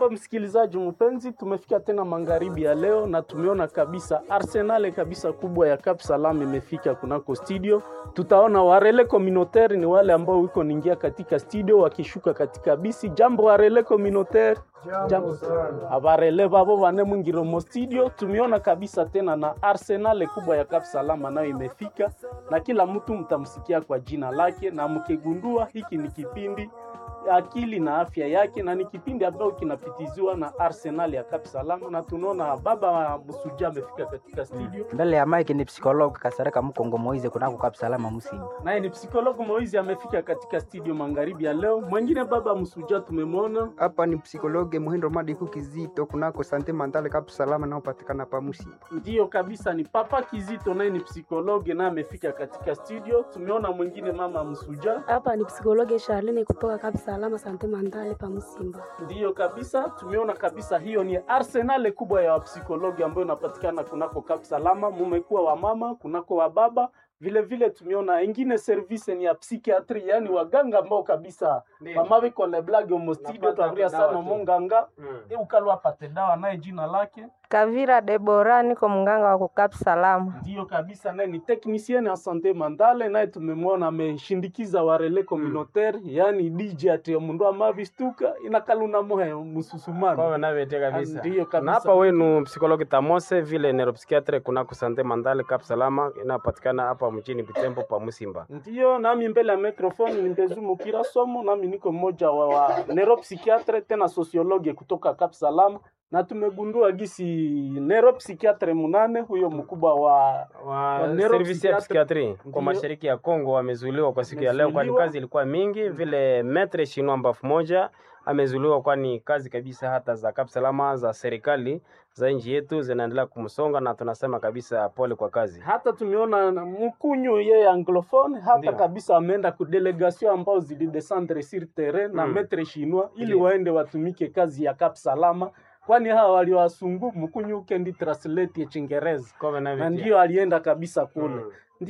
Jambo msikilizaji mpenzi, tumefika tena magharibi ya leo na tumeona kabisa arsenale kabisa kubwa ya Cap Salam imefika kunako studio. Tutaona warele communautaire ni wale ambao wiko ningia katika studio wakishuka katika bisi. Jambo warele communautaire. Jambo abarele babo bane mwingiro mo studio. Tumeona kabisa tena na arsenale kubwa ya Cap Salam nayo imefika, na kila mtu mtamsikia kwa jina lake, na mkigundua hiki ni kipindi akili na afya yake, na ni kipindi ambacho kinapitiziwa na Arsenal ya Cap Salam, na tunaona baba wa Busuja amefika katika studio, mbele ya mike ni psikologi Kasareka Mkongo Moize kunako Cap Salama Musimba. naye ni psikologo Moizi amefika katika studio magharibi ya leo. Mwingine baba Msuja tumemwona hapa ni psikologe Muhindo Madiku Kizito kunako sante mandale Cap Salama naopatikana pa Musimba. Ndiyo kabisa, ni Papa Kizito, naye ni psikologe naye amefika katika studio. Tumeona mwingine mama Msuja, Hapa ni psikologe Charlene kutoka Cap Salama Sante Mandale pa Musimba. ndiyo kabisa, tumeona kabisa, hiyo ni arsenale kubwa ya wapsikologi ambayo inapatikana kunako Cap Salama. Mumekuwa wa mama kunako wa baba vile vile, tumeona ingine service ni ya psikiatri, yani waganga ambao kabisa mamawe kole blage omostudio Napata twavuria dawa sana tu. monganga Mm. e ukalwa apate dawa naye jina lake Kavira Debora, niko mganga wa kukap salama. Ndiyo kabisa, naye ni technicien ya sante mandale, naye tumemwona ameshindikiza warele communautaire yani DJ ati mundu amavistuka inakaluna mohe mususumano Kwa navete kabisa. Ndiyo kabisa. Na hapa wenu psikologi Tamose vile neuropsychiatre kunako sante mandale Cap Salama inapatikana hapa mjini Butembo pa Musimba. Ndiyo, nami mbele ya microphone ni Mbezumu Kira Somo, nami niko mmoja wa, wa neuropsychiatre tena sociologue kutoka Cap Salam, na tumegundua gisi neuropsychiatre munane huyo mkubwa wa Wa neuropsychiatre- service ya psikiatri Ndiyo. kwa mashariki ya Kongo wamezuiliwa kwa siku ya leo, kwani Wamezuiliwa. kazi ilikuwa mingi. Vile metre shinwa mbafu moja amezuiliwa, kwani kazi kabisa hata za Cap Salama za serikali za nchi yetu zinaendelea kumsonga, na tunasema kabisa pole kwa kazi. hata tumeona na mkunyu yeye anglophone hata Ndiyo. kabisa ameenda ku delegation ambao zilidescendre sur terrain na Mm. metre chinois ili Ndiyo. waende watumike kazi ya Cap Salama, kwani hawa waliwasungu mkunyu kendi translate ya Chingereza Kwa na navete. ndio alienda kabisa kule Mm.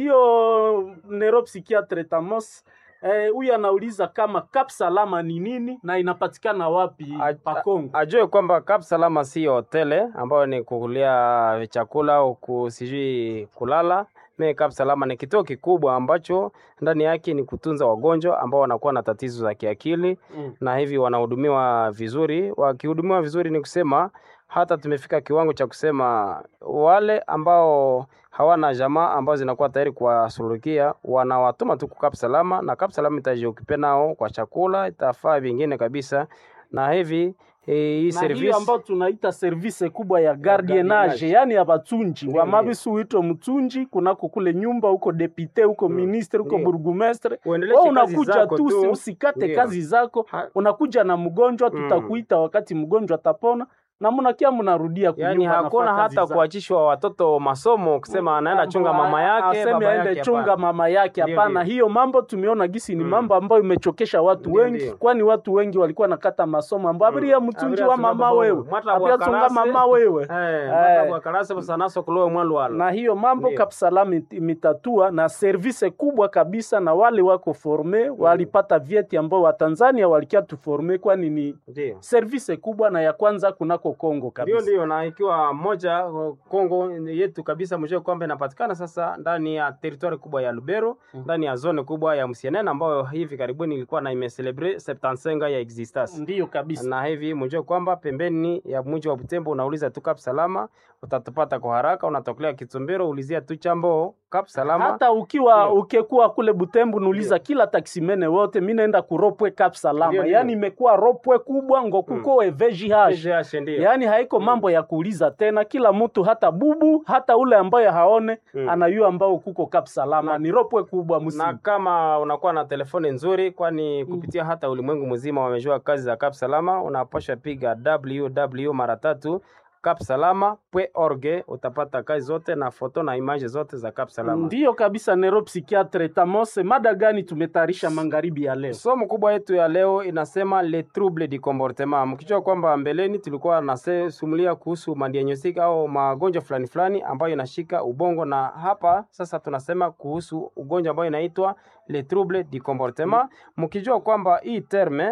ndio neuropsychiatre Tamos eh, huyu anauliza kama Cap Salama ni nini na inapatikana wapi A- pa Kongo. ajue kwamba Cap Salama si hotele ambayo ni kukulia chakula au ku- sijui kulala. Me Cap Salama ni kituo kikubwa ambacho ndani yake ni kutunza wagonjwa ambao wanakuwa na tatizo za kiakili Mm. na hivi wanahudumiwa vizuri. Wakihudumiwa vizuri, ni kusema hata tumefika kiwango cha kusema wale ambao hawana jamaa ambao zinakuwa tayari kuwasuluhikia wanawatuma tu kwa Cap Salama, na Cap Salama itajiokipe nao kwa chakula, itafaa vingine kabisa, na hivi eh, hii na hiyo service ambayo tunaita service kubwa ya gardienage, gardienage. yani ya batunji Ndiyo, wamabisu uitwe mtunji kunako kule nyumba huko depute huko Mm. ministre huko Ndiyo. burgumestre uendeleshe wewe kazi unakuja zako tu tu. usikate Ndiyo. kazi zako Ha- unakuja na mgonjwa Mm. tutakuita wakati mgonjwa atapona na mnakia mnarudia Yaani kunyumba, hakuna nafaa kazi hata zako. kuachishwa watoto masomo kusema anaenda chunga mama yake aseme baba aende yake. chunga hapana. mama yake Ndiyo, hapana ndiyo. hiyo mambo tumeona gisi ni Mm. mambo ambayo imechokesha watu Ndiyo, wengi ndiyo. kwani watu wengi walikuwa nakata masomo ambao Mm. abiria mtunji Abiria wa tunga mama babo. wewe Mwata abiria tunga bwakarase. mama wewe Eh, Eh. mwata bwakarase busanaso kulowe mwalwala. na hiyo mambo Ndiyo. Kapsalam it- imetatua na service kubwa kabisa, na wale wako forme walipata vyeti ambao Watanzania walikia tuforme, kwani ni Ndiyo. service kubwa na ya kwanza kunako Kongo Ndio, kabisa. ndio, na ikiwa moja uh, Kongo yetu kabisa, mjue kwamba inapatikana sasa ndani ya teritwari kubwa ya Lubero, Mm. ndani ya zone kubwa ya Musienene ambayo hivi karibuni ilikuwa na imecelebre 75 ya existence Ndiyo kabisa. na hivi mjue kwamba pembeni ya mji wa Butembo unauliza tu Cap Salama utatupata kwa haraka. Unatokelea Kitumbero, ulizia tu chambo Cap Salama. hata ukiwa Ndiyo. ukekuwa kule Butembo nuuliza kila taksimene wote, mi naenda kuropwe Cap Salama, Ndiyo, ndiyo. yani imekuwa ropwe kubwa ngo kuko mm. VGH VGH, ndio. yaani haiko Mm. mambo ya kuuliza tena, kila mtu hata bubu hata ule ambaye haone Mm. anayua ambao kuko Cap Salama Na- ni ropwe kubwa musi na kama unakuwa na telefoni nzuri, kwani kupitia hata ulimwengu mzima wamejua kazi za Cap Salama, unapasha piga www mara tatu capsalama.org, utapata kazi zote na foto na image zote za Cap Salama. Ndiyo kabisa, neuropsychiatre Tamose, mada gani tumetayarisha magharibi ya leo? Somo kubwa yetu ya leo inasema le trouble du comportement. Mkijua kwamba mbeleni tulikuwa nasumulia kuhusu madiagnostic au magonjwa fulani fulani ambayo inashika ubongo, na hapa sasa tunasema kuhusu ugonjwa ambayo inaitwa le trouble du comportement, mkijua kwamba hii terme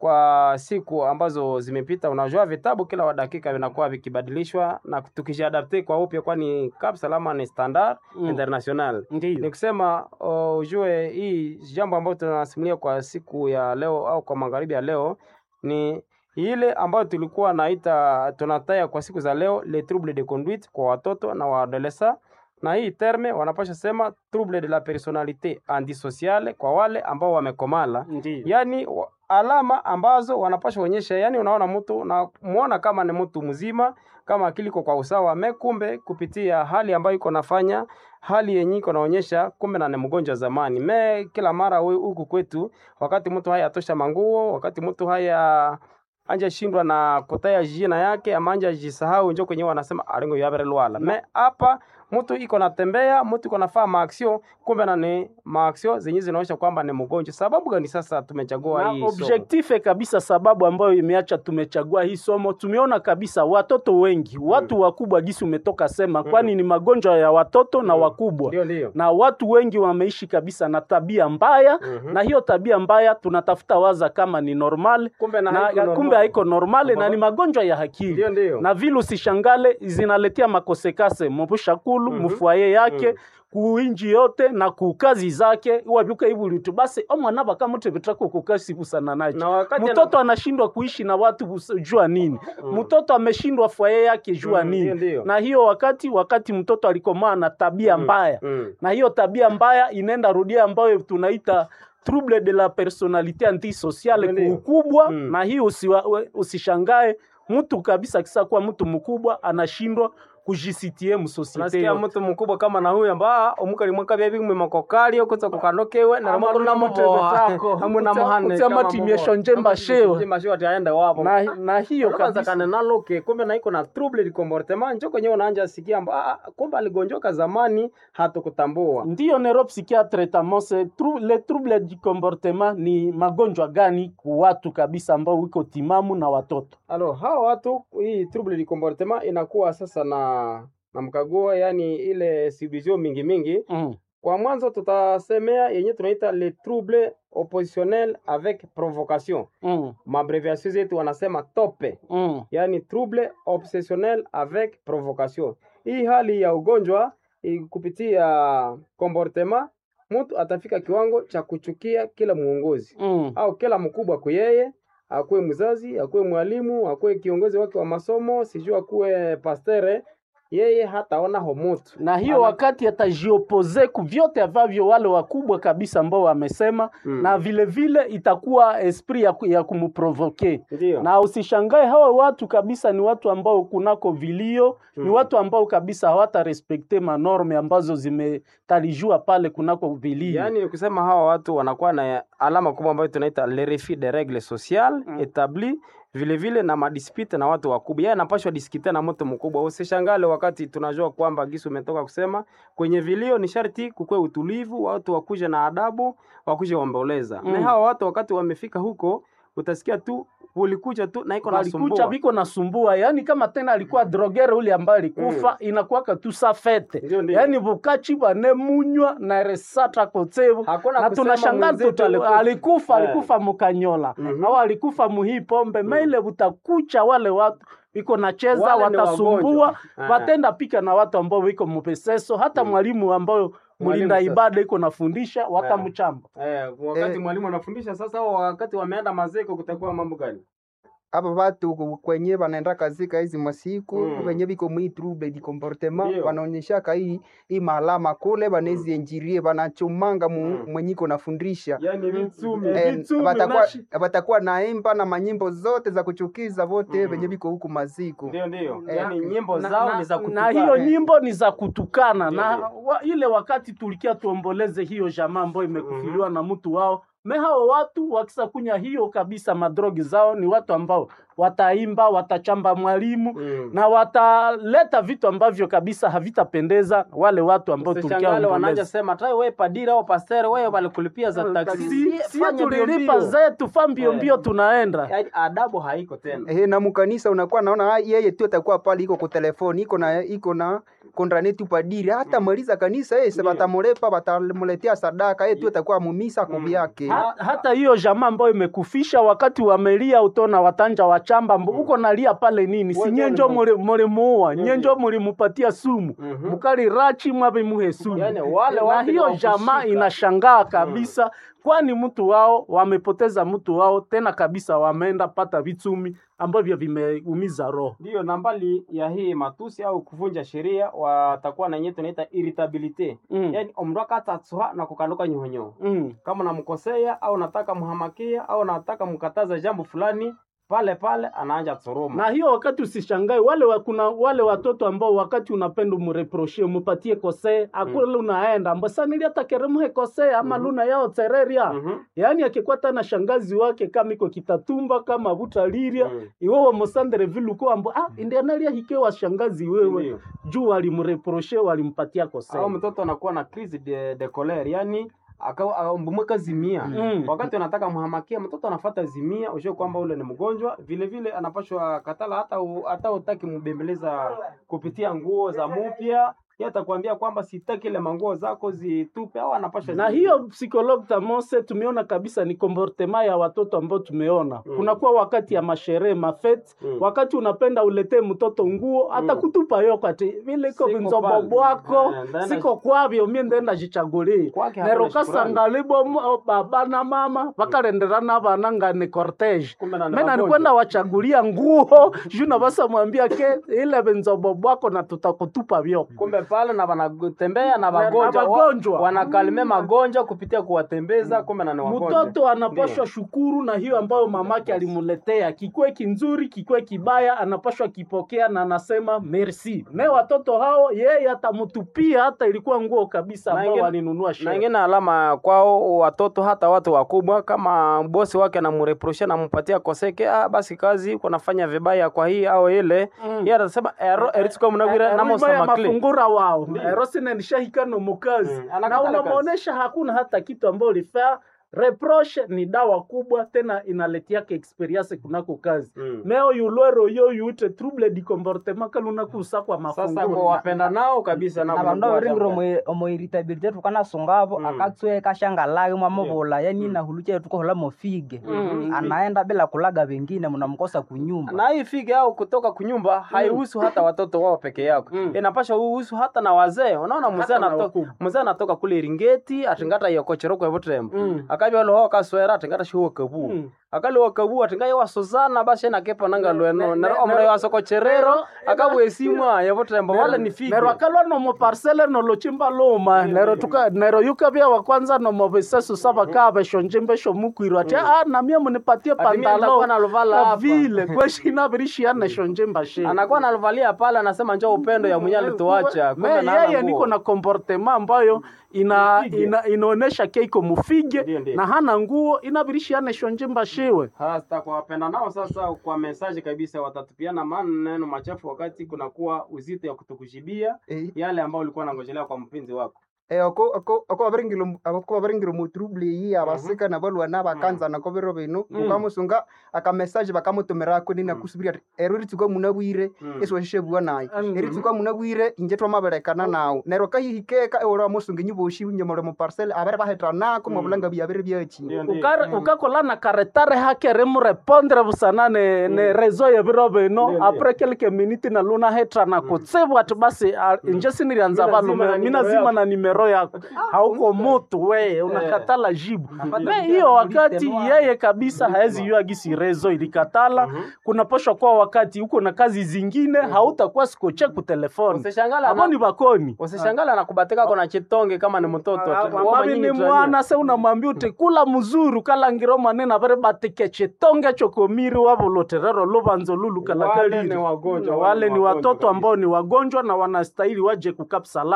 kwa siku ambazo zimepita. Unajua vitabu kila wa dakika vinakuwa vikibadilishwa na tukijiadapte kwa upya, kwani Cap Salama ni standard Mm. international. Ni Ndiyo. kusema uh, ujue hii jambo ambayo tunasimulia kwa siku ya leo au kwa magharibi ya leo ni ile ambayo tulikuwa naita tunataya kwa siku za leo le trouble de conduite kwa watoto na waadolesa, na hii terme wanapasha sema trouble de la personalite antisociale kwa wale ambao wamekomala Ndiyo. yani wa- alama ambazo wanapasha onyesha, yani unaona mtu na muona kama ni mtu mzima, kama akili iko kwa usawa, me kumbe kupitia hali ambayo iko nafanya hali yenye iko naonyesha kumbe na ni mgonjwa zamani. Me kila mara we- huku kwetu, wakati mtu haya atosha manguo, wakati mtu haya anja shindwa na kutaya jina yake ama anja jisahau, njo kwenye wanasema alingo yabere lwala. Me hapa mtu iko natembea, mtu iko nafaa maaksio, kumbe na ni maaksio zenye zinaonyesha kwamba ni mgonjwa. Sababu gani sasa tumechagua na hii somo? objective kabisa, sababu ambayo imeacha tumechagua hii somo, tumeona kabisa watoto wengi, watu wakubwa, gisi umetoka sema, kwani ni magonjwa ya watoto na wakubwa Ndio, ndio. na watu wengi wameishi kabisa na tabia mbaya Mhm. na hiyo tabia mbaya tunatafuta waza kama ni normal Kumbe na na, haiko normal. kumbe haiko normale na Aha. ni magonjwa ya akili Ndio, ndio. na vile usishangale zinaletea makosekase mubushakulu Mhm. mufwaye yake Mhm. kuinji yote na kukazi zake wabyuka ibulitu basi omwana bakamuti bitako kukasi busana nacho Na wakati mtoto anashindwa kuishi na watu bus- jua nini mtoto ameshindwa fwaye yake jua Mm, nini ndio, ndio. na hiyo wakati wakati mtoto alikomaa na tabia mbaya Mm. na hiyo tabia mbaya inaenda rudia ambayo tunaita trouble de la personalite antisociale Ndio. kuukubwa Mm. na hiyo usiwa, we- usishangae mtu kabisa akisa kuwa mtu mkubwa anashindwa kujisitie msosiete Unasikia yote. mtu mkubwa kama na huyu amba omukali mwaka bya bimwe makokali okuza kukanokewe na Ama makuru na runa muboa mutebetako. hamwe na Utsa- muhane utsa kama matimisho muboa. njemba Kama shewa. njemba shewa ati aende wapo na, na hiyo kwanza kabisa kana naloke kumbe na iko na trouble de comportement njo kwenye unaanja sikia amba ah, ah, kumbe aligonjoka zamani hatukutambua ndiyo neuropsychiatre tamose tru, le trouble du comportement ni magonjwa gani ku watu kabisa ambao wiko timamu na watoto Alors hawa watu hii trouble du comportement inakuwa sasa na na mkaguo, yani ile subdivision mingi mingi. mm. Kwa mwanzo tutasemea yenye tunaita le trouble oppositionnel avec provocation, Mm. mabreviation zetu wanasema tope, Mm. yani trouble obsessionnel avec provocation. Hii hali ya ugonjwa i- kupitia comportement, mtu atafika kiwango cha kuchukia kila muongozi Mm. au kila mkubwa kwa yeye, akuwe mzazi, akuwe mwalimu, akuwe kiongozi wake wa masomo, sijui akuwe pastere, yeye hataona homutu na hiyo Ana- wakati atajiopoze ku vyote ambavyo wale wakubwa kabisa ambao wamesema Mm. na vile vile itakuwa esprit ya, ku- ya kumprovoke Ndio. na usishangae hawa watu kabisa ni watu ambao kunako vilio ni Mm. watu ambao kabisa hawata respekte manorme ambazo zimetalijua pale kunako vilio Yaani ni kusema hawa watu wanakuwa na alama kubwa ambayo tunaita le refus de règles sociales Mm. établies vile vile na madispute na watu wakubwa. Yeye anapashwa diskite na mtu mkubwa. Usishangale wakati tunajua kwamba Gisu umetoka kusema kwenye vilio ni sharti kukwe utulivu, watu wakuje na adabu, wakuje waomboleza. Mm. Na hawa watu wakati wamefika huko utasikia tu ulikuja tu na iko walikucha nasumbua. biko nasumbua yani kama tena alikuwa drogere ule ambaye alikufa inakuwaka tu sa fete Ndio, ndio. yani bukachi bane munywa na resata kotsevu Hakuna na kusema tunashangaa mwenzetu tutu alikufa. alikufa Eh. alikufa mukanyola Mhm. au alikufa muhii pombe maile butakucha wale watu biko nacheza Wale ni watasumbua wagonjwa. Eh. watenda pika na watu ambao wiko mupeseso hata mwalimu ambao mlinda sasa. ibada iko nafundisha watamchamba Eh, wakati Eh. mwalimu anafundisha sasa, au wakati wameenda mazeko, kutakuwa mambo gani? hapa watu ku- kwenye wanaenda kazika hizi masiku Mm. wenye viko mwi trouble di comportement Ndio. wanaonyeshaka hii hii malama kule banezi enjirie banachumanga mu, Mm. mwenyiko nafundisha Yani vitsumi Eh, Vitsumi watakuwa nashi. watakuwa naimba na manyimbo zote za kuchukiza vote Mm. wenye viko huku maziku ndio ndio, Eh, yani nyimbo na, zao na, ni za na kutukana. hiyo nyimbo ni za kutukana Ndio, na ndio. wa, ile wakati tulikia tuomboleze hiyo jamaa ambayo imekufiliwa na mtu wao me hao watu wakisa kunya hiyo kabisa madrogi zao ni watu ambao wataimba watachamba mwalimu Mm. na wataleta vitu ambavyo kabisa havitapendeza wale watu ambao Usishangale wanaanza tuliaomboleza sema tai wewe padira au pastere wewe walikulipia za taksi. si si Fanya mbio tulilipa mbio. zetu fa mbio Eh. mbio tunaenda Yaani adabu haiko tena. Ehe, na mkanisa unakuwa naona ah, yeye tu atakuwa pale iko kwa telefoni iko na iko na kontranetu padiri hata maliza kanisa yeye se batamulepa batamuletea sadaka yeye tu atakuwa mumisa kwa vyake Ha, hata hiyo jamaa ambayo imekufisha wakati wamelia utona watanja wachamba mbo uko nalia pale nini si Wewe nyenjo ni muli- mulimuua nyenjo mulimupatia sumu Mhm. mukali rachi mwabe muhe sumu Yaani wale na watu hiyo ni wa jamaa kushika. inashangaa kabisa kwani mtu wao wamepoteza mtu wao tena kabisa wameenda pata vitumi ambavyo vimeumiza roho Ndiyo, na mbali ya hii matusi au kuvunja sheria watakuwa na yenyewe tunaita irritabilite Mm. yaani omrwaka atatsuha na kukanduka nyuhonyo mm. kama namkosea au nataka mhamakia au nataka mkataza jambo fulani pale pale anaanja tsuruma na hiyo wakati usishangae wale wa, kuna wale watoto ambao wakati unapenda umreproshie umupatie kosee akule unaenda ambasa niliatakeremuhe kosee ama luna yao tereria Mhm. yaani akikuwa tana shangazi wake kama iko kitatumba kama butaliria Mm. iwewe mosandere viluko ambo ah indianalia hikewa shangazi wewe Ndiyo. juu walimreproshe walimpatia kosee au mtoto anakuwa na crise de, de colere yani mbumweka zimia Mm. wakati unataka mhamakia mtoto anafata zimia ushe kwamba ule ni mgonjwa vile vile anapashwa katala hata u, hata utaki mbembeleza kupitia nguo za mupya yeye atakwambia kwamba sitaki ile manguo zako zitupe au anapashwa na zi- hiyo psychologue tamose tumeona kabisa ni comportement ya watoto ambao tumeona Mm. kunakuwa wakati ya masherehe mafete Mm. wakati unapenda uletee mtoto nguo atakutupa yo kati vile iko Siko vinzobo pale. bwako Eh, ndaenda- siko kwavyo mie ndenda jichagulie Kwake hakuna nero shukrani. kasangalibo mu- baba na mama vakalenderana vana ngani cortege Kumbe na ni mena wagonjwa. nikwenda wachagulia nguo juu nabasa mwambia ke ile vinzobo bwako na tutakutupa vyo kumbe pale na wanatembea na Na- wagonjwa na wa- wagonjwa. wanakalime magonjwa kupitia kuwatembeza kumbe na ni wagonjwa mtoto anapashwa shukuru na hiyo ambayo mamake alimuletea kikwe kinzuri kikwe kibaya anapashwa kipokea na anasema merci me watoto hao yeye atamutupia hata ilikuwa nguo kabisa Na ambao ingine- walinunua na sherehe. ingine alama kwao watoto hata watu wakubwa kama bosi wake anamureprosha nampatia koseke ah, basi kazi uko nafanya vibaya kwa hii au ile Mm. yeye atasema ero eritsuka munagwira Eh, namo rima ya samakle mafungura wao erosine nishahikano mukazi Mm, na anakatala kazi. unamwonyesha hakuna hata kitu ambayo ulifaa reproche ni dawa kubwa tena inaletiaka experience kunako kazi Mm. meo yulwero yo yute trouble di comportement kalunakusa kwa sasa mafungura kwa wapenda nao kabisa na nabo vandu wanakuwa avaringire jambo. omo irritability tukanasungavo Mm. akatsue kashangalake mwamuvula yani nahuluche tukohola mofige Mm. anaenda bila kulaga vengine mnamkosa kunyumba na hii fige au kutoka kunyumba haihusu hata watoto wao peke yako Mm. inapasha uhusu hata na wazee unaona mzee Hata na anatoka wakubwa. mzee anatoka kule iringeti atingata yokocheroko evutrembo Mm. akabya oloho kaswera atingata shiwo kabu Mm. akali wakabu atinga yewa suzana bashe nakepa nanga lweno ne- nero ne- omre wasokocherero nero- akabwe simwa yevutrembo wale ni fige nero akalwa nomo parcele nolochimba luma nero tuka nero yuka vya wa kwanza nomo visesu saba kaa veshonjimbe shomukwiro ati ah na mie munipatie Ati mie pantalo nitakuwa naluvala Na hapa." vile kweshina virishiane shonjimba shi anakuwa nalivalia pale anasema njoo upendo ya mwenye alituacha Me, kumbe na hana yeye nguo. niko na comportement ambayo ina, Mufige. ina, inaonesha keiko mufige Ndiyo, ndiyo. na hana nguo inavirishiane shonjimba shiwe hasa kwa wapenda nao sasa kwa mesaji kabisa watatupiana maneno machafu wakati kunakuwa uzito ya kutukujibia Eh, yale ambayo ulikuwa nangojelea kwa mpenzi wako eh, ako ako ako baringiro ako baringiro mu trouble yi abasika na balwana bakanza na kobero bino Mm. ukamusunga aka message bakamutumira ko nina kusubira ero ritsuko munabwire Mm. eso shishe bwa nayo Mm. eritsuko munabwire inje twamaberekana nawo nero kahihikeka ewora musunga nyiboshi nyomore mu parcel abere bahetra nako mu bulanga byabere byachi Ndiyo, ndiyo. Ukare- ukakola na karetare hake remurepondre busana ne, ne rezo ya viro bino Ndiyo, apres kelke miniti na luna hetra na kutsibu ati basi ah, inje sinirianza Mina zima na valume mina nimero zima yako. na nimero yako hauko mutu we unakatala jibu me hiyo wakati yeye kabisa haezi yua gisi rezo ilikatala kunaposhwa kwa wakati uko na kazi zingine hautakuwa sikoche kutelefoni usishangala abo ni bakoni usishangala anakubatika kona chitonge kama ni mtoto ati, wama mavi nyinyi ni tuania. mwana se unamwambia uti kula muzuru kalangiro manene avere batike chitonge chokomiri wavoloterero luvanzo lulu Wale kalakaliri ni wagonjwa, wale wale ni wagonjwa watoto kabisa. ambao ni wagonjwa na wanastahili waje kukap salama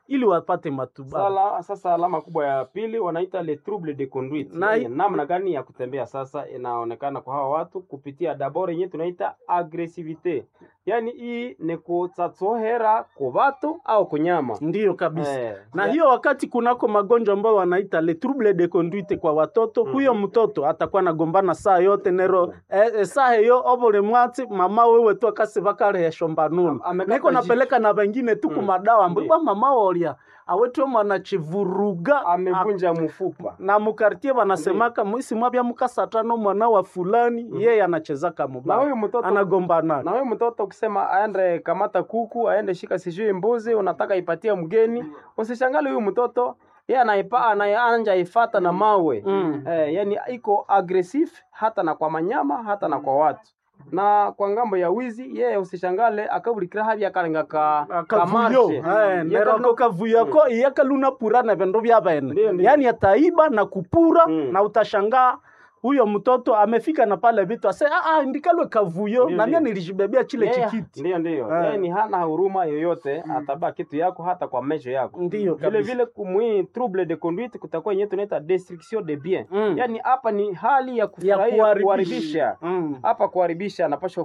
ili wapate matibabu. Sala, sasa alama kubwa ya pili wanaita le trouble de conduite. Na- Na namna gani ya kutembea sasa inaonekana kwa hawa watu kupitia dabord yenyewe tunaita agresivite, yaani hii ni kutsatsohera ku batu au kunyama Ndiyo kabisa. Eh, na ya- hiyo wakati kunako magonjwa ambayo wanaita le trouble de conduite kwa watoto Mhm. huyo mtoto atakuwa nagombana saa yote nero eh, eh, saa hiyo obole mwati mama wewe tu akase bakarehesho mbanunu Am- amekata niko napeleka na wengine tu Mm. kumadawa Ndiyo. mbwa mama olya awetwe mwana chivuruga amevunja mfupa na mukartie wanasemaka mwisi mwabya mukasatano mwana wa fulani yeye anachezaka na mubaya huyu mtoto anagombana na huyu mtoto ukisema aende kamata kuku aende shika sijui mbuzi unataka ipatie mgeni usishangale huyu mtoto yeye anaipa anaanja ifata na mawe Mm. eh, yani iko aggressive hata na kwa manyama hata na kwa watu na kwa ngambo ya wizi yeye usishangale akabulikira habi akalenga ka kavuyo kamarshe. Eh, Ye nero kano- ko kavuyo ko iyakaluna pura na vendo vya Ndiyo, bene ndiyo. yani ataiba na kupura Mm. na utashangaa huyo mtoto amefika na pale vitu ase ah, ah, ndikalwe kavuyo Ndiyo, na mimi ndiyo. nilijibebea chile Yeye- chikiti Ndiyo, ndiyo. Eh. Yeye ni hana huruma yoyote, atabaa kitu yako hata kwa mesho yako. ndiyo Vile kabisa. vile kumwi trouble de conduite kutakuwa yenyewe tunaita destruction de bien. Mm. Yaani hapa ni hali ya ya kufurahia kuharibisha kuharibisha. Mm. Hapa kuharibisha anapaswa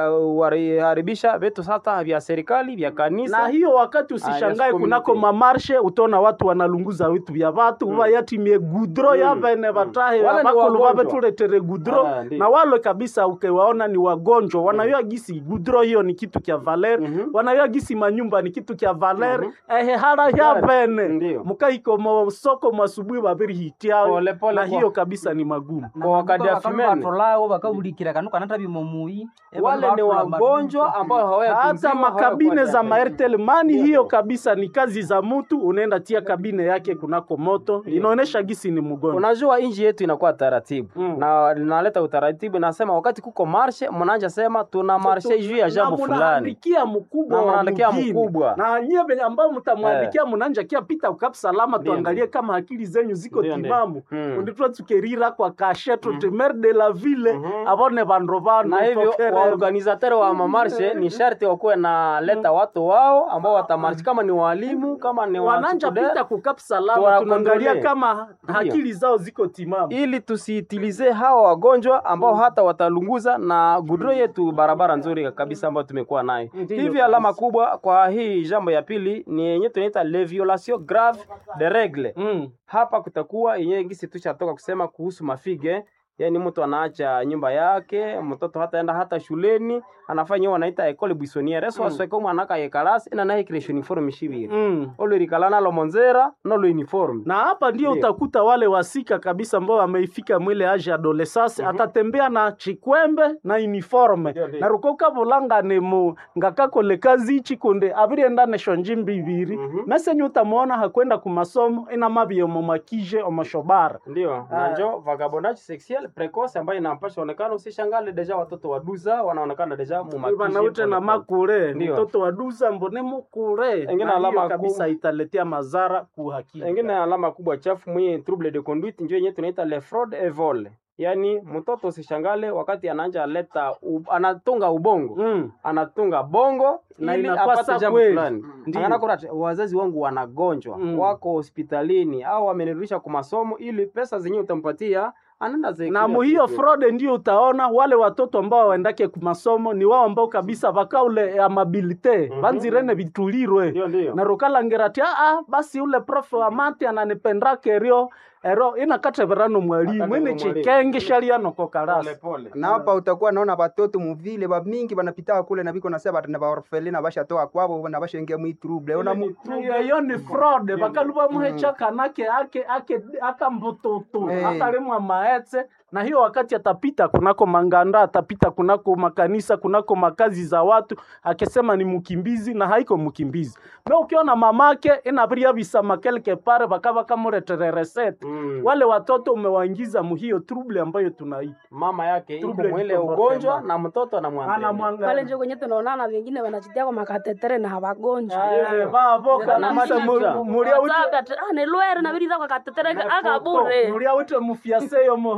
kuharibisha vitu sasa vya serikali vya kanisa. na hiyo wakati Ah, usishangae yes, kunako community. mamarshe utaona watu wanalunguza vitu vya vatu Mm. uva yatimie gudro Mm. yavene Mm. vatahe Wale ni vakulu wagonjwa. vavetuletere gudro Ah, ndiyo. na wale kabisa ukiwaona ni wagonjwa wanayua gisi gudro hiyo ni kitu kya valer Mhm. wanayua gisi manyumba ni kitu kya valer Mhm. ehe hara yavene Ndiyo. mukaiko mosoko mwasubuhi vaviri hitiao Pole, pole na kwa- hiyo kabisa ni magumu Kwa wakati ya fimene. batolawo bakabulikira kanu kanata bimomui Wale ni wagonjwa ambao hawaya hata makabine za maertel mani hiyo kabisa ni kazi za mtu unaenda tia kabine yake kunako moto inaonesha gisi ni mgonjwa Unajua inji yetu inakuwa taratibu Mm. na linaleta utaratibu, nasema wakati kuko marshe, mnaanja sema tuna marshe juu ya jambo Na fulani. munaandikia mkubwa Na wa munaandikia mugini. mkubwa. na nyie venye ambao mtamwandikia mnaanja kia pita ukap salama Ndiyo, tuangalie kama akili zenyu ziko Ndiyo, ndiyo. timamu Mm. unditwa tukerira kwa kashe tuti mer de la ville Mhm. avone vandu vanu na hivyo tokerera. waorganizateur wa mamarshe ni sharti wakuwe na leta watu wao ambao watamarshe, kama ni walimu, kama ni wananja wachukude, pita kukap salama Tuwa tunaangalia kontrole. kama akili zao ziko timamu ili tusiitilize hawa wagonjwa ambao hata watalunguza na gudro yetu barabara nzuri kabisa ambayo tumekuwa nayo. Ndiyo Hivi kabisa. alama kubwa kwa hii jambo ya pili ni yenye tunaita les violations graves de règle. mm. Hapa kutakuwa yenyewe gisi tushatoka kusema kuhusu mafige yaani mtu anaacha nyumba yake mtoto hataenda hata shuleni anafanya hiyo wanaita ekole buissonniere so Mm. asweke mwanaka yekalasi ina naye kile uniforme shibiri Mm. olo rikalana lo monzera nolo uniforme na hapa ndio Ndiyo. utakuta wale wasika kabisa ambao wameifika mwile age adolescence Mhm. atatembea na chikwembe na uniforme Ndiyo, ndiyo. na rukoka vulanga ni mu ngakakole kazi ichi kunde avirienda nesho njimbi ibiri Mhm. mesenye utamuona hakwenda kumasomo ina mabie mumakije omoshobara ndio Ah. na njo vagabondage sexuel precoce ambayo inampasha onekana usishangale deja watoto waduza wanaonekana deja mumakije vanaute na pole pole. makure Ndiyo. mtoto waduza mbone mukure Engine Na alama hiyo ku- kabisa italetea madhara kuhakika Engine alama kubwa chafu mwenye trouble de conduite njo yenyewe tunaita le fraud et vol. Yaani mtoto usishangale wakati anaanja leta u, anatunga ubongo mm. anatunga bongo Na ili inakuwa apate sa jambo kweli. fulani. Ndiyo. Angana kuna wazazi wangu wanagonjwa Mm. wako hospitalini au wamenirudisha kwa masomo ili pesa zenyewe utampatia anaenda ze na muhiyo fraude ndio utaona wale watoto ambao waendake kumasomo ni wao ambao kabisa vakaule amabilite Mhm. vanzirene vitulirwe ndio ndio. na rukalangerati aa basi ule profe wa mati ananipendake erio ero inakateverano mwalimu Akateverano ini mwalimu. chikenge shalianoko Pole karasi pole. na hapa utakuwa naona batoto muvile bamingi banapita kule na biko nasema bana baorfele na bashatoka kwabo na bashaingia mwi trouble ona mu iyo ni fraude vakaluva muhecha kanake ake ake akambututu Eh. akalimwa maetse na hiyo wakati atapita kunako manganda atapita kunako makanisa kunako makazi za watu akisema ni mkimbizi na haiko mkimbizi na ukiona mamake inaviria visama kelke pare vakava kamuretere resete Mm. wale watoto umewaingiza muhiyo trouble ambayo tunaita Mama yake iko Trouble mwile comportement. ugonjwa na mtoto anamwangalia. pale anamwangalia njo kwenye tunaonana wengine wanajitia kwa makatetere na hawagonjwa Eh, vavoka Na kabisa machicha. mu- muria uche Wataka te- ah, ni lwere na biri kwa katetere aka bure muria ute mufiaseyo moho zaire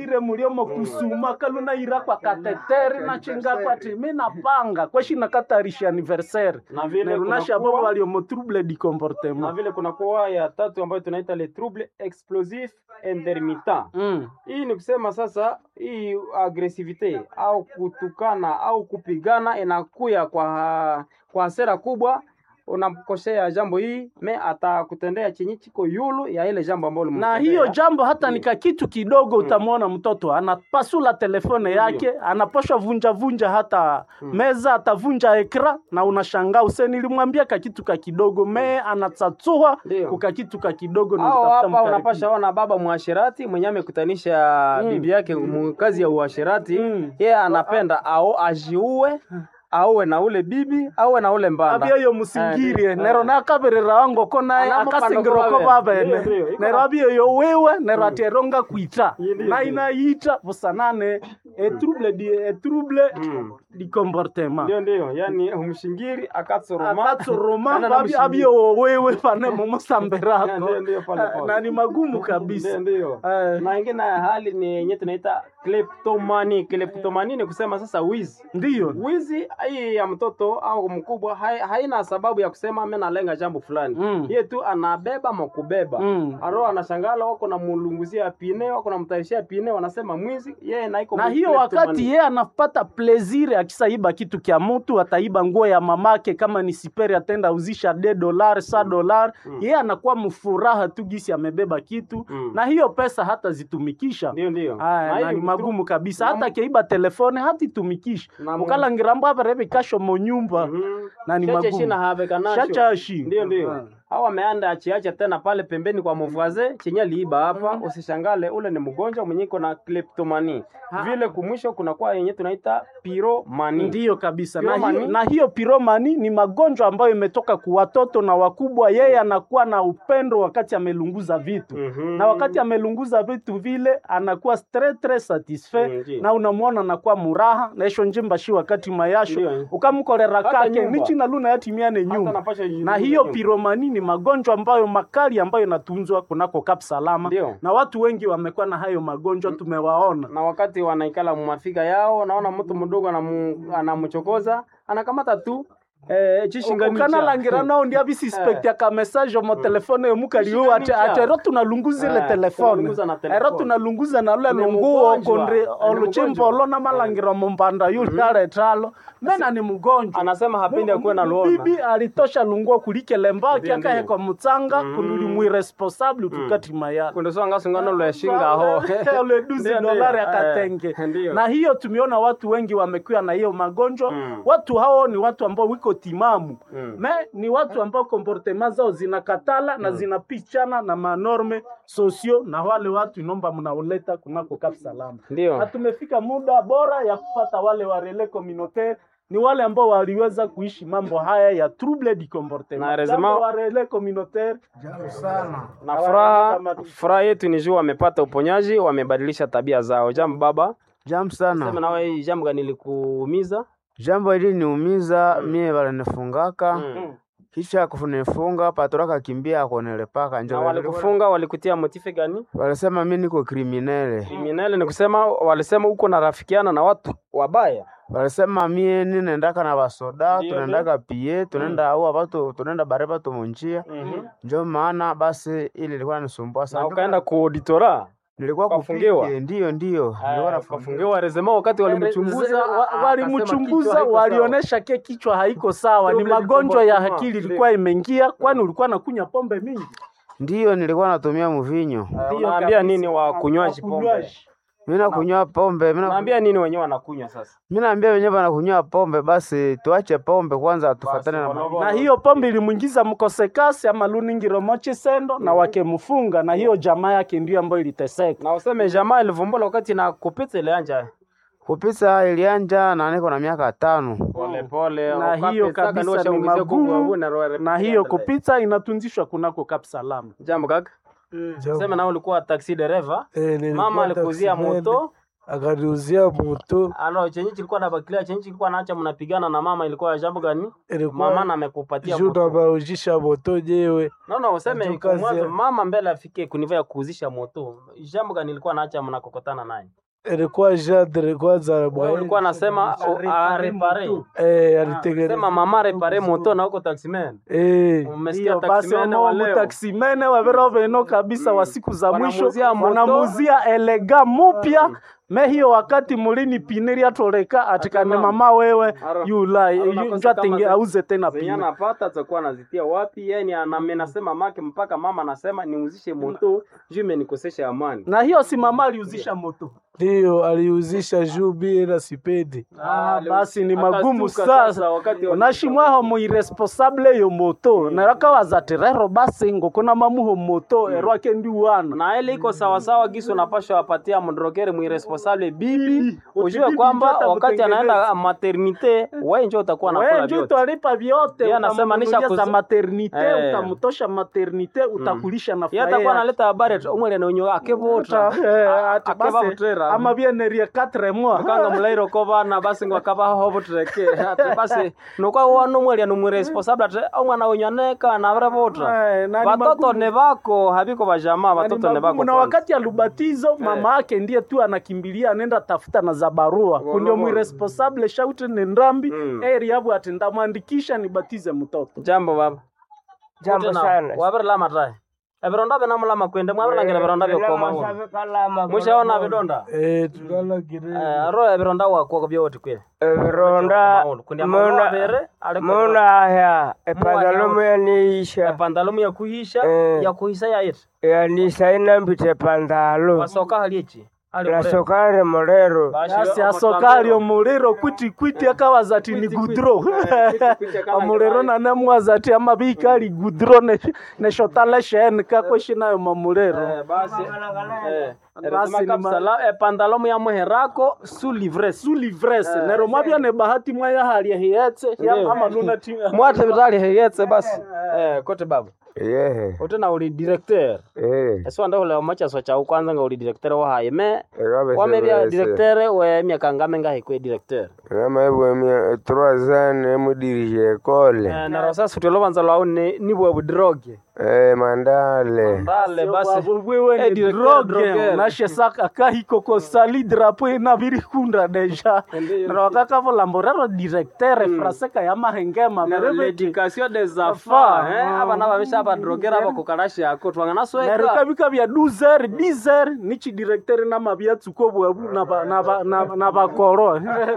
ire muliomo kusuma kaluna ira kwa kateteri na chinga kwati mi napanga kweshi nakatarisha anniversaire na vile nerunasha kunakuwa- bobo waliomo trouble di na comportement vile kunakuwa ya tatu ambayo tunaita le trouble explosif intermittent mm. hii ni kusema sasa hii agresivite au kutukana au kupigana inakuya kwa kwa hasira kubwa unamkosea jambo hii me atakutendea chenye chiko yulu ya ile jambo ambalo na ulimtendea. hiyo jambo hata Mm. nika kitu kidogo utamwona mtoto anapasula telefone yake anaposha vunja vunja hata meza atavunja ekra na unashangaa use nilimwambia ka kitu ka kidogo me anatsatsua Ndio. kuka kitu ka kidogo na au utafuta hapa mkaribia. unapasha ona baba mwashirati mwenye amekutanisha Mm. bibi yake mu kazi ya uashirati Mm. yeye anapenda au ajiue auwe na ule bibi auwe na ule mbanda abieyo musingirie Eh, nero nakaberera wango ko naye Anamo akasingiroko pando babene Ndio, ndio, iko nero na- abieyo wiwe nero ateronga kwita Ndio, na ndio. inaita busanane etrouble di etrouble Mm. di comportement ndio ndio yani umshingiri akatsoroma akatsoroma Kana na babi- mshingiri. abieyo wewe pane momosamberako Ndio, ndio, pale, pale. na ni magumu kabisa Ndio, ndio. Eh. na ingine ya hali ni yenye tunaita kleptomani kleptomani ni kusema sasa wizi ndiyo wizi hii ya mtoto au mkubwa hai, haina sababu ya kusema mimi nalenga jambo fulani Mm. yeye tu anabeba makubeba Mm. aro anashangala wako na mulunguzia pine wako na mtarishia pine wanasema mwizi yeye na iko na mu- hiyo kleptomani. wakati yeye anapata plezire akisaiba kitu kya mutu ataiba nguo ya mamake kama ni siperi atenda uzisha de dolar sa dolar yeye anakuwa mfuraha tu gisi amebeba kitu Mm. na hiyo pesa hata zitumikisha ndio ndio Aya, na hii ni mtu- magumu kabisa na hata keiba telefone hatitumikisha Na mu- ukalangirambo apereve kasho monyumba Mhm. na ni Shache shina magumu habe kanasho. shachashi Ndio ndio. Hao wameanda achiacha tena pale pembeni kwa mvaze chenye aliiba hapa, usishangale ule ni mgonjwa mwenye iko na kleptomani. Vile kumwisho kuna kwa yenye tunaita piromani. ndiyo kabisa na Piromani? hiyo, na hiyo piromani ni magonjwa ambayo imetoka kwa watoto na wakubwa yeye anakuwa na upendo wakati amelunguza vitu Mhm. na wakati amelunguza vitu vile anakuwa très très satisfait Mm, ndiyo. na unamwona anakuwa muraha naisho njimba shi wakati mayasho Ndiyo. ukamkorera Hata kake nyumba. nichi na luna yatimiane Hata nyumba napasha jiuliza na hiyo nyumba. piromani ni magonjwa ambayo makali ambayo inatunzwa kunako Kap Salama Ndiyo. na watu wengi wamekuwa na hayo magonjwa tumewaona na wakati wanaikala mumafika yao, naona mtu mdogo anamu- anamchokoza anakamata tu eh, chishinganisha ukanalangira nao ndi abisispektia ka message mo telefone yomukaliwo ate Ishiganisha. ate ero tunalunguza ile Eh, telefone tunalunguza na telefone. ero tunalunguza na lule Ni lunguo mgonjwa. kondri Ni oluchimbolo mgonjwa. na malangira mombanda yule aletalo mena ni mgonjwa anasema hapendi akuwe na luona. bibi alitosha lunguo kulikele mbaki Ndiyo, ndiyo. akahekwa mutsanga Mm. kunduli mwiresponsable tukati mayala kundosonga sungano lweshinga ho ule duzi Ndiyo, ndiyo. dolari Eh, akatenge ndiyo. na hiyo tumeona watu wengi wamekuwa na hiyo magonjwa Mm. watu hao ni watu ambao wiko timamu Mm. me ni watu ambao comportement zao zinakatala na zinapichana na manorme sosio na wale watu inomba mnaoleta kunako Kap Salama na ndio tumefika muda bora ya kupata wale wa relais communautaire ni wale ambao waliweza kuishi mambo haya ya trouble du comportement. Na resema- Jambo wa relais communautaire na furaha furaha yetu ni juu wamepata uponyaji wamebadilisha tabia zao jambo baba Jambo sema sana. nawe hii jambo gani likuumiza Jambo hili niumiza mie balinifungaka Mm. kisha kunifunga patoraka kimbia akonelepaka na njo walikufunga walikutia motife gani walisema mi niko kriminele, kriminali ni kusema walisema uko narafikiana na watu wabaya walisema mie ninendaka na basoda Ndio, tunaendaka pie tunaenda aua batu tunaenda bare batu munjia Mhm. njo maana basi ili ilikuwa nisumbua na sana. ukaenda kuauditora Nilikuwa ukafungiwa? kupike, ndio ndio nilikuwa nafungiwa. ukafungiwa rezema wakati walimchunguza Wa- akasema walimchunguza kichwa haiko walionyesha ke kichwa haiko sawa, ni Trouble du magonjwa ya comportement. akili Ndio. ilikuwa imeingia, kwani ulikuwa nakunya pombe mingi. Ndio nilikuwa natumia mvinyo, sawa. Ndio unaambia kabisa. nini wakunywaji pombe Wakunywaji. mi nakunywa pombe, mi na- unaambia nini wenyewe wanakunywa sasa mi naambia wenyewe wanakunywa pombe, basi tuache pombe kwanza, tufatane na Basi, ma- na hiyo pombe ilimwingiza mkosekasi ama luningiro mochi sendo na wakemfunga, na hiyo jamaa yake ndio ambayo iliteseka. na useme jamaa ilivumbula wakati na kupita ile anja kupisa ilianja na niko na miaka tano. pole pole Na hiyo kabisa ni magumu, na hiyo kupita inatunzishwa kunako Kap Salama. jambo kaka sema na ulikuwa taxi dereva mama alikuzia moto akaniuzia moto Ano chenye kilikuwa na bakilia chenye kilikuwa naacha mnapigana na mama ilikuwa ya jambo gani? ilikuwa Mama na amekupatia juu moto. nabaujisha moto nyewe No no useme Ndio kwa kazi mwanzo ya- mama mbele afike kuniva ya kuuzisha moto. Jambo gani ilikuwa naacha mnakokotana naye? ilikuwa jandre kwanza Wewe ulikuwa nasema arepare. eh, alitengeneza Sema mama repare moto na huko taximan. eh, Umesikia Hiyo basi taximene wa wamo leo. mutaksimene wavero veno kabisa wa siku za mwisho Wanamuzia moto. wanamuzia elega mupya me hiyo wakati mulini piniri atoleka atikane mama wewe yula Anakosa njatenge kama auze tena Zenye pini anapata atakuwa anazitia wapi? Yani anamenasema make mpaka mama anasema niuzishe moto juu imenikosesha amani. na hiyo si mama aliuzisha moto ndio aliuzisha juu bie na sipendi Ah, basi ni magumu Akastuka sasa wakati wa- unashimwaho mu irresponsable yo moto narakawaza rero basi ngokona mamuho moto erwake ndi wana na ile iko sawasawa gisi unapashwa wapatia mdrogeri mwiresponsable bibi, ujue bibi kwamba ndio wakati atakutengeneza. anaenda maternite wewe ndio utakuwa nakula wewe njo vyote. utalipa vyote Yeye anasema nisha utamnunulia za kuzi- maternite Eh. utamtosha maternite utakulisha na Yeye furaha atakuwa yake. analeta habari ati omwele na unyo akevota Eh, ati akeva basi, butrera ama bienerie 4 mois mukanga mulairo ko bana basi ngo akaba hobo tureke ati basi nokwa wano mwele no mwiresponsable ati omwana wenyu aneka na vre vota Eh, na ni watoto magumu. ne bako habiko bajamaa Na ni watoto ne magumu. bako na kwanza. wakati ya lubatizo mama yake ndiye tu anakimbilia anaenda tafuta na za barua kundio mwiresponsable shaute ni ndambi Mm. eri yabu ati ndamwandikisha nibatize mtoto jambo baba Jambo Wote na- sana. wabirlama tae ebironda binamulama kwende mwabirangire ebironda byokoma mushaona bidonda eh, tulalagire Eh, aro ebironda wakwo byoti kweli Ebironda kundi amabere muna aliko munahya epantalomu yaniisha epandalumu yakuhisha Eh. yakuhisa yaiti yanisa inambita epantalo wasoka hali echi Ali mure. nasokare mulero Bashi yasi yo- asokali omuliro kwiti kwiti akawaza ati ni gudro kwiti akala omuliro nanemwaza ati amabika ali gudro ne- neshotala sheni kakweshinayo mamuliro Eh, basi eh, Basi erisema ni ma- kapsala epandalumu ya muherako su livres su livrese nero mwabya ne bahati mwaya hali hiyetse Ndiyo. ama nuna ti mwate vitali heyetse basi eh, kote baba yehe utena uli directeur eh eso anda ule omachaso chau kwanza nga uli directeur wahaye me wamebya directeur we miaka ngame ngahi kwe directeur namaebwemia trois ans emudirije ekole Eh, naro sasa utelo banza lwau ni nibwe budroge eh mandale ndale basi wewe Eh, ni directeur, droge drogueur. nashe saka kahiko ko sali drapo ina virikunda deja nero kakavo rero directeur fraseka ya mahengema nero mereve l'éducation des enfants Enfants. eh abana babisha abadrogera abakukarashi ako twangana nero sweka kabika bya 12 10 nichi directeur na mabya tsuko bwabu na ba- na ba- na- na bakoro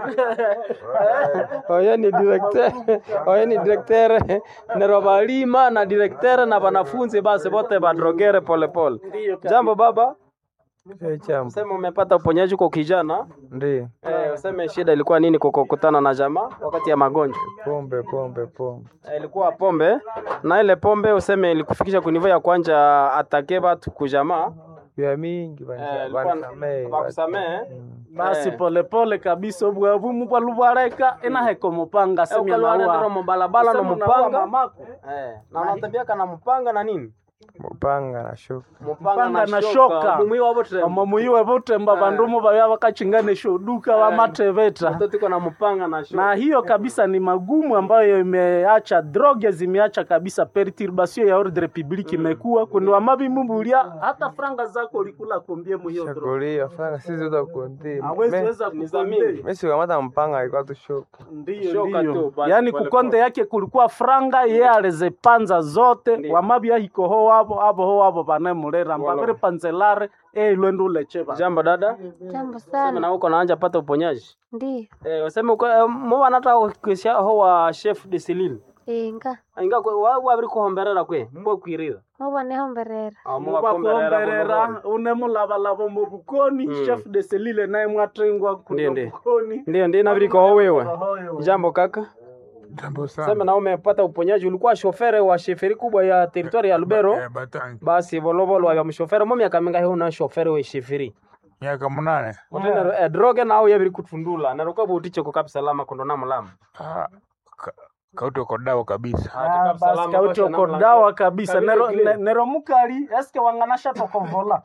oyo ni directeur oyo ni directeur nero balima na directeur na wanafunzi basi bote badrogere polepole jambo baba chambo Sema umepata uponyaji kwa kijana ndio eh, useme shida ilikuwa nini kwa kukutana na jamaa wakati ya magonjwa pombe pombe pombe eh, ilikuwa pombe na ile pombe useme ilikufikisha kunivo ya kwanja atake batu kujamaa vya mingi eh, ilikuwa- bakusamehe basi Eh. polepole kabisa obwabu mubwalubwareka inaheko mupanga Eh, semya ukalwana ndero nawa mubalabala no Usema naua mupanga mamako. eh, na unatembeaka na mupanga na nini mupanga na shuka Mupanga na shoka. mumwi wabo ama muyiwe butemba bandumu babya bakachinganisha uduka bamateveta watoto iko na mupanga na shoka na hiyo kabisa ni magumu ambayo imeacha droge zimeacha kabisa perturbation ya ordre public imekuwa kundi wamabimumbulia hata franga zako ulikula kombie mu hiyo droge shakulia franga sisi utakundi hawezi weza ni za mingi. kukonde mesi ukamata mpanga alikuwa tu shuka ndiyo Shoka ndiyo tu, basi yani pole kukonde pole. yake kulikuwa franga ye alizipanza zote Ndiyo. wamabya hikoho wabo abo ho wabo banemulera Wala. mbaviri panzelare eilwende ulecheva jambo dada Jambo sema sana. na uko naanja pata uponyaji Ndiyo. eh, useme uko eh, muba nata kuisha ho wa chef de Celine Inga. inga kwe wa wabiri kuhomberera kwe mbwe kwirira Muba niho mberera. mubakuomberera unemulabalaba mu bukoni Mm. chef de selile naye mwatengwa Ndiyo, kuno ndiyo. bukoni ndio ndio nabiri kwa wewe jambo kaka Jambo sema sana. na umepata uponyaji ulikuwa shofere wa sheferi kubwa ya territoire ya Lubero Eh, Batangi. basi volovolo ya mshofere mo miaka minga hiyo na shofere we sheferi Miaka munane. Utena eh, droge nao yabiri kutundula na ruka butiche ko kabisa lama kondo na mulama Ah, ka- kauti uko dawa kabisa. Ah, basi kauti oko dawa kabisa nero, ne- nero mukali eske wanganasha tokovola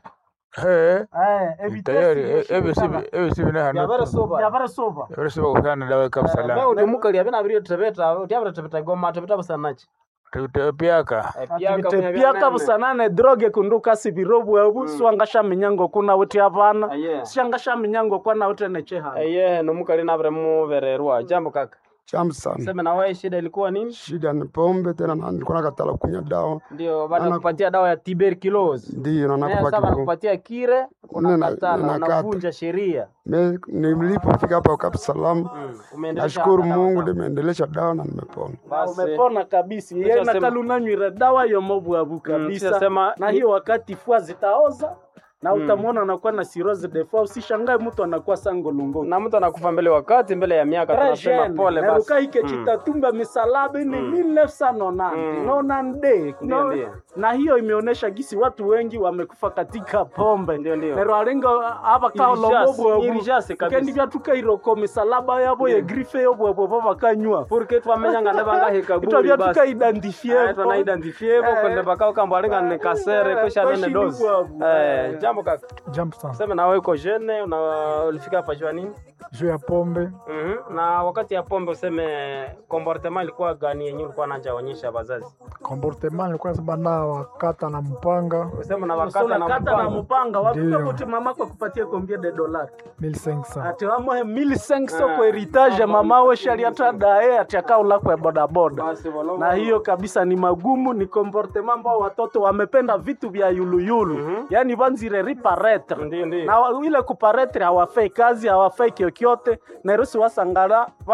Eh, Eh, tayari evitesi eh, ebi sibi yoshikala. ebi sibi na hanu Yabaresoba. yabaresoba yabere siba kusana dawa kabisa Ba la uti mukali abena abiri tebeta uti abira tebeta goma tebeta busanachi. tute piaka piaka busanane droge kunduka sibirobu ebu swangasha minyango kuna uti abana Aye. shangasha minyango kwana uti necheha Eye no mukali na abire muvererwa. Jambo kaka. Jambo sana. Sema na wewe shida ilikuwa nini? Shida ni pombe tena, na nilikuwa nakatala kunywa dawa, Ndio baada ya kupatia dawa ya tuberculosis. ndio na Na nakupa sasa kidogo. nakupatia kire Nina- unakatala ninakata. unavunja sheria. Me- Nilipofika hapa Dar es Salaam, Umeendelesha nashukuru dawa Mungu, dawa. nimeendelesha dawa na nimepona. Basi. umepona kabisa Kisha ye sema- nakalunanywire dawa yomobwabu kisha kabisa sema- na hiyo wakati fua zitaoza na Mm. utamwona anakuwa na cirrhosis de foie usishangae mtu anakuwa sangolungo Na mtu anakufa mbele wakati mbele ya miaka tunasema pole basi. nerukaike Mm. chitatumba misalaba ni Mm. 1990 Mm. nonande Ndio, no, ndio. na hiyo imeonyesha gisi watu wengi wamekufa katika pombe Ndio, ndio. nero arenga aba kaolomobwabu Irijase kabisa. kendi byatukairoko misalaba yabo ye grife yobwebwebo bakanywa Porque twamenyanga ndabanga heka ito buri basi. byatukaidentifiye Ah, twana identifie bo Eh. kwenda bakao kamba alenga ne kasere Eh, kisha nene kwashi dozi. bwabu. Eh, jambo kaka. Jambo sana. Sema na wewe uko jeune una ulifika hapa jua nini? Juu ya pombe Mhm. Na wakati ya pombe useme comportement ilikuwa gani yenyewe ulikuwa unaanza onyesha wazazi? comportement nilikuwa nasema na wakata na mpanga Useme na So wakata na unakata na mpango. mpanga wakupe Ndio. kuti mama kwa kupatia kombie de dolari 1500 ati wamohe 1500 Ah. kwa heritage mama we shaliata dae ati akaula kwa bodaboda Basi walo. na hiyo kabisa ni magumu ni comportement ambao watoto wamependa vitu vya yuluyulu Mhm. yani vanzire riparetre Ndio ndio. na wa- ile kuparetre hawafai kazi hawafai kyokyote nairusi wasangala